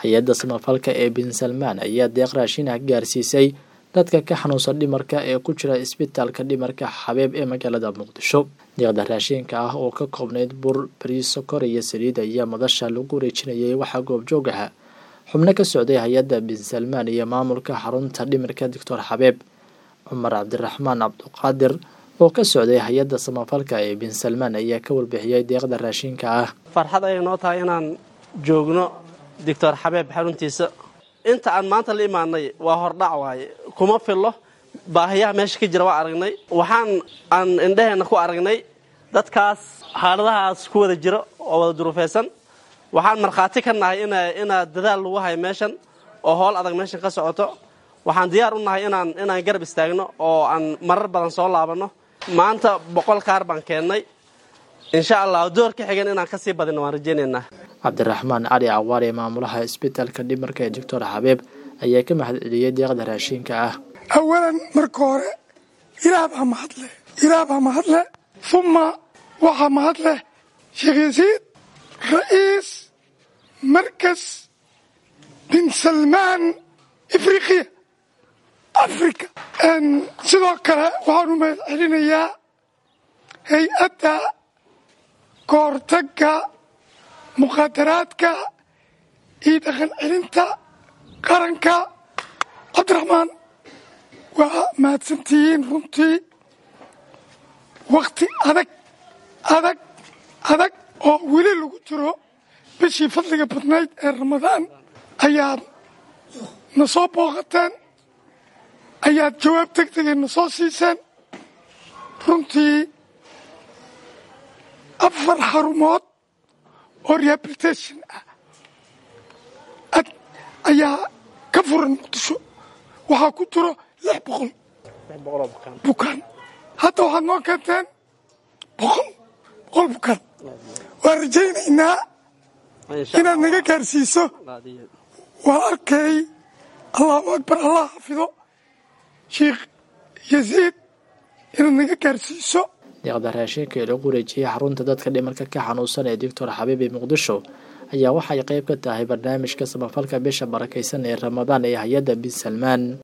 hay-adda samafalka ee bin salmaan ayaa deeq raashin ah gaarsiisay dadka ka xanuunsan dhimarka ee ku jira isbitaalka dhimarka xabeeb ee magaalada muqdisho deeqda raashinka ah oo ka koobnayd bur bariis sokor iyo saliid ayaa madasha lagu wareejinayay waxaa goobjoog aha xubno ka socday hay-adda bin salmaan iyo maamulka xarunta dhimirka doctor xabeeb cumar cabdiraxmaan cabduqaadir oo ka socday hay-adda samafalka ee bin salmaan ayaa ka warbixiyey deeqda raashinka ah farxad ayay noo tahay inaan joogno doctor xabeeb xaruntiisa inta aan maanta la imaanay waa hordhac waaye kuma fillo baahiyaha meesha ka jira waa aragnay waxaan aan indhaheenna ku aragnay dadkaas xaaladahaas ku wada jiro oo wada duruufaysan waxaan markhaati ka nahay inaad dadaal lagu hayo meeshan oo howl adag meeshan ka socoto waxaan diyaar u nahay inaan inaan garab istaagno oo aan marar badan soo laabanno maanta boqol kaar baan keennay insha allah door ka xigan inaan kasii badino waan rajaynaynaa cabdiraxmaan cali cawaare maamulaha isbitaalka dhimarka ee doctor xabeeb ayaa ka mahad celiyey deeqda raashinka ah awalan marka hore ilaah baa mahadleh ilaah baa mahadleh uma waxaa mahadleh sheekh yasiid ra'iis markas bin salmaan afriqiya africa sidoo kale waxaan u mahad celinayaa hay-adda kahortagga muqaadaraadka iyo dhaqan celinta qaranka cabdiraxmaan waa mahadsantihiin runtii wakhti adag adag adag oo weli lagu jiro bishii fadliga badnayd ee ramadaan ayaad na soo booqateen ayaad jawaab deg degay na soo siiseen runtii afar xarumood oo rehabilitation ah ayaa ka furan muqdisho waxaa ku jiro lix boqol bukaan hadda waxaad noo keenteen boqol boqol bukaan waan rajaynaynaa inaad naga gaarsiiso waa arkay allahu akbar allah xafido sheikh yasiid inaad naga gaarsiiso deeqda raashinka ee lagu wareejiyey xarunta dadka dhimarka ka xanuunsan ee doctor xabiib ee muqdisho ayaa waxay qayb ka tahay barnaamijka samafalka bisha barakaysan ee ramadaan ee hay-adda bin salmaan